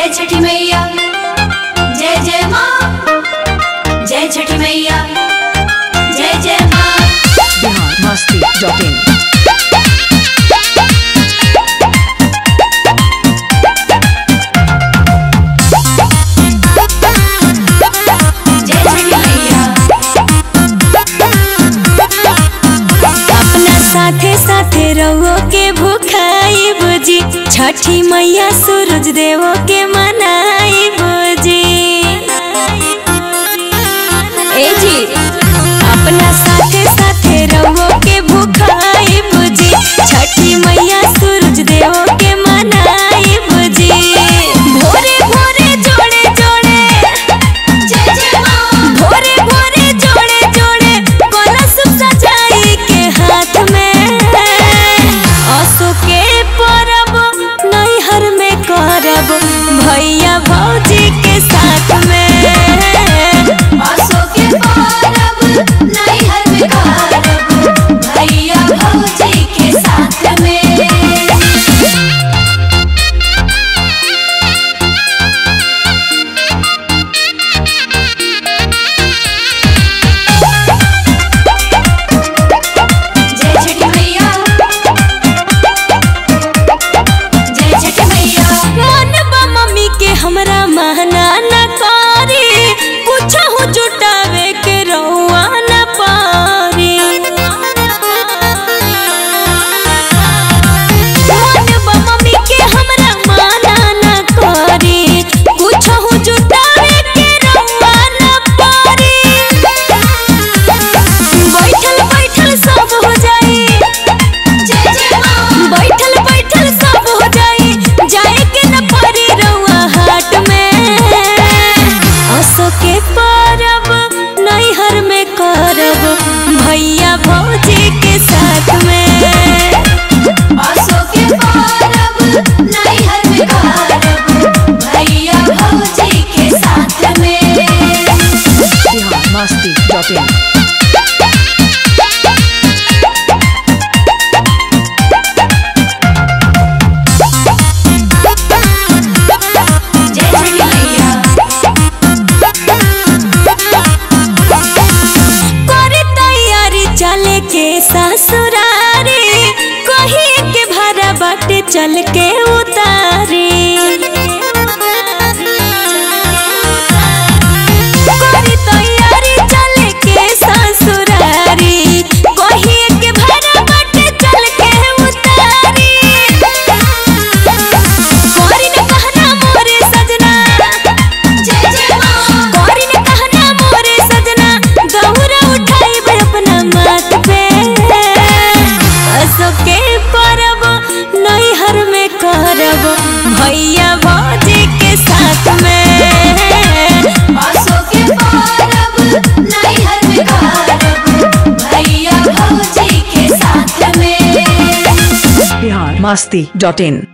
जय छठी मैया जय जय माँ जय छठी मैया जय जय माँ बिहार मस्ती डॉट इन जय छठी मैया अपना साथे साथे रहो के भूखाई बुझी छठी मैया सूरज देवो के मनाई बुझी ए जी अपना साथे साथे रहो के भूखाई बुझी छठी मैया सूरज देवो के मनाई बुझी भोरे भोरे जोड़े जोड़े जय जय माँ भोरे भोरे जोड़े जोड़े कलश सजाई के हाथ में असो के परब नैहर में करब भैया भौजी के साथ में आसो के पारब नैहर में कारब भैया भौजी के साथ में जय छठी मैया जय छठी मैया मन बा मम्मी के हमरा महना न करी कुछहु जुटावे के रहुआ न पारी मन बा मम्मी के हमरा माना न करी कुछहु जुटावे के रहुआ न पारी बैठल बैठल सब हो जाई जय जय माँ बैठल बैठल सब हो जाई जाए के न परी रउआ हाट में असो के परब नैहर में करब भैया भौजी के साथ में आसो के पारब नैहर में कारब भैया भौजी के साथ में बिहार मस्ती डॉट इन जय छठी मैया करे तैयारी चले के ससुरारी कहीं के भाड़ा बाटे चल के उतारी करे तैयारी चले के ससुरारी कहीं के भाड़ा बाटे चल के उतारी कोरी ने कहना मोरे सजना जय जय माँ कोरी ने कहना मोरे सजना दौरा उठाई अपना माथ पे असो के परब नैहर में करब भैया भौजी के साथ में आसो के पारब नैहर में कारब भैया भौजी के साथ में बिहार मस्ती डॉट इन